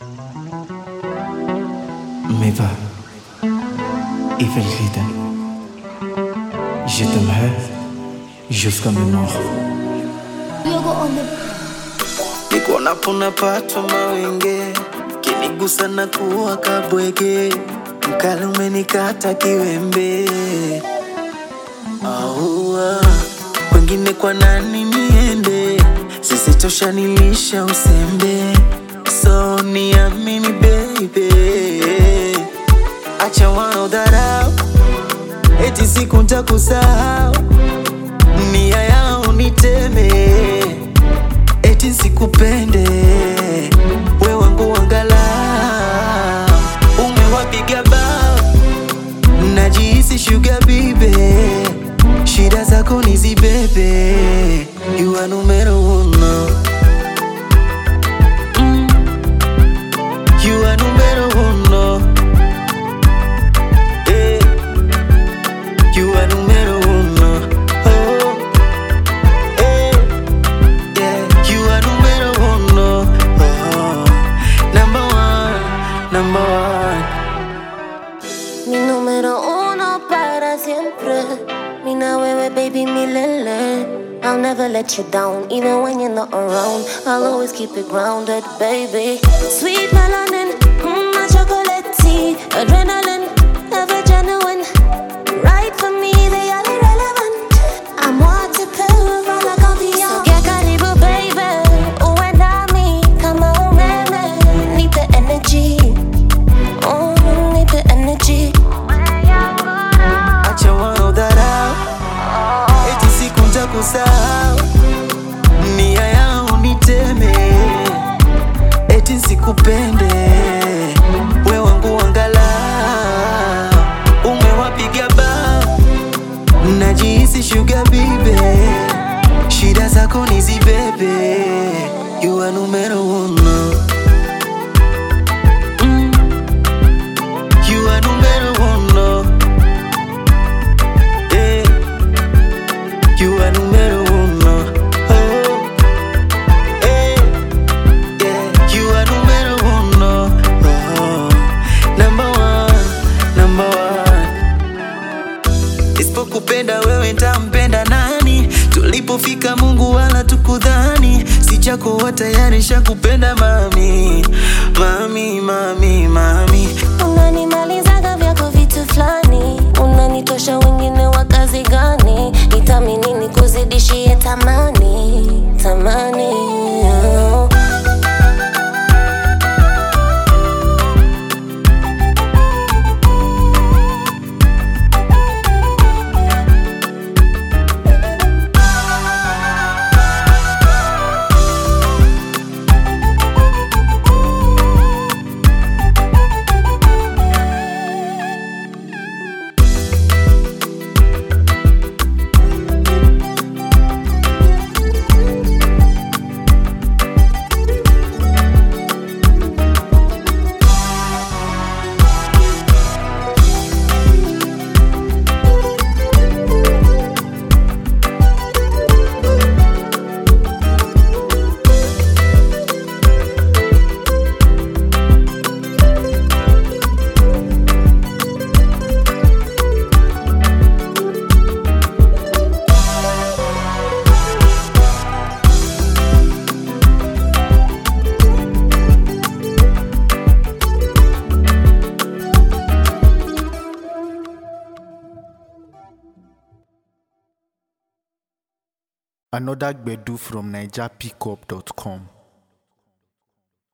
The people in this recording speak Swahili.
Mais va, Evelrida. Je t'aimerai jusqu'à mes morts. Yogo on the niko naponapatwa mawenge kinigusa na kuwa kabwege mkali umenikata kiwembe aua wengine kwa nani niende sisitosha nilisha usembe so niamini baby acha wanaodharau eti siku ntakusahau nia yao niteme eti sikupende we wangu wangala umewapiga bao najihisi shuga bibe shida zako nizibebe you are numero uno Mm. you are numero uno Eh. you are numero uno oh. Eh. Yeah, you are numero uno. Oh, number one, number one. Mi número uno para siempre. Mina wewe baby milele. I'll never let you down, even when you're not around. I'll always keep it grounded, baby. Sweet melanin, mm, my chocolate tea, adrenaline, ever genuine. Right for me, they are irrelevant. I'm waterproof, all I can be So get karibu, baby. Uwe nami kama umeme. Need the energy. Oh, need the energy. Acha wanaodharau, eti siku ntakusahau, nia yao niteme, eti sikupende, we wangu wangala, umewapiga bao, najihisi shuga bibe, shida zako nizibebe, you are numero uno. Mm. You are numero uno. Eh. You are numero uno. Oh. Eh. Yeah. You are numero uno. Oh. Number one. Number one. Isipokupenda wewe ntampenda nani? Tulipofika Mungu wala tukudhani, si chako wa tayari shakupenda mami, mami, mami, mami. Unanimalizaga vyako vitu fulani, unanitosha wengine wa kazi gani? Nitamini nikuzidishie tamani, tamani oh. Another Gbedu from NigerPickup.com.